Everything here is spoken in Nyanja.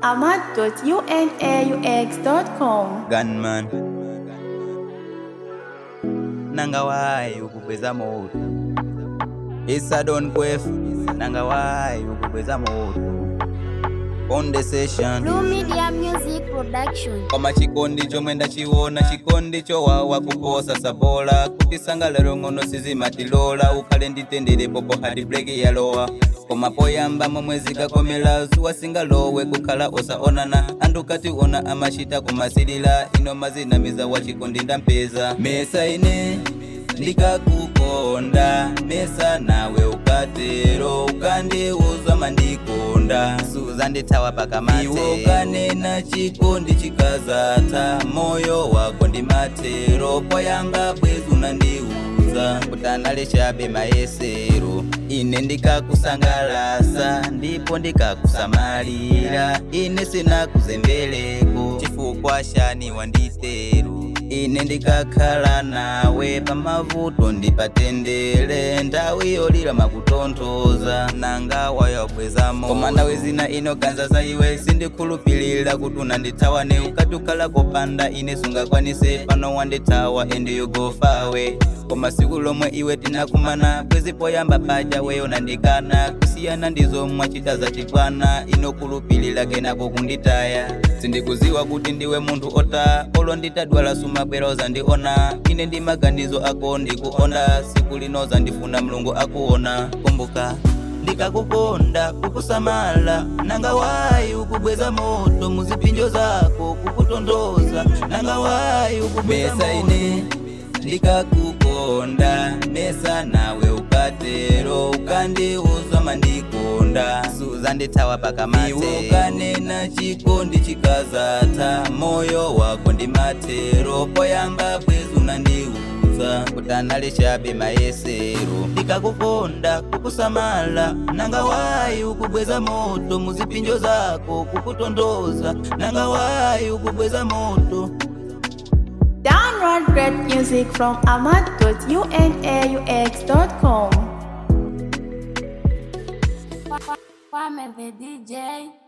ahmad.unaux.com. gunman nanga wayi ukubweza moto isadon kwef nanga wayi ukubweza moto on the session Blue Media Music Production. koma chikondi chomwe ndachiona chikondi chowawa kuposa sabola kuti sangalalo ng'ono sizimatilola ukhale nditendere popo hadi breki yalowa koma poyamba momwe zikakomera zuwa singalowe kukhala osaonana anthu kationa amachita kumasilira ino mazinamiza wa chikondi ndampeza mesa ine ndikakukonda mesa nawe ukatero ukandiuza mandikonda suzandithawa pakamate iwo ukanena chikondi chikazatha moyo wako ndi matero poyamba bwezi unandiuza kuti anali chabe mayesero ine ndikakusangalasa ndipo ndikakusamalira ine sinakuzembeleko chifukwa shani wanditero ine ndikakhala nawe pamavuto ndipatendere ndawi yolira makutonthoza nanga wayobwezamo koma ndawe zina inoganza za iwe sindikhulupilira kuti unandithawane ukati ukhala kopanda ine sungakwanise pano wandithawa and you go far away koma siku lomwe iwe tinakumana bwezi poyamba paja weyo nandikana kusiyana ndizo mwachita zachibwana inokhulupilira kenako kunditaya sindikuziwa kuti ndiwe munthu ota olo nditadwala sumabwera uzandiona ine ndi maganizo ako ndikuona siku linoza ndifuna mulungu akuona kumbuka ndikakukonda kukusamala nanga wayi ukubweza moto muzipinjo zako kukutondoza nanga wayi ukubweza mesa ine ndikakukonda mesa nawe ukatero ukandiuza mandikonda suzandithawa pakamate iwe ukanena chikondi chikazatha moyo wako ndi matero poyamba bwezi unandiuza kuti anali chabe mayesero ndikakukonda kukusamala nanga wayi ukubweza moto muzipinjo zako kukutondoza nanga wayi ukubweza moto Download great music from ahmad.unaux.com. Kwame the DJ.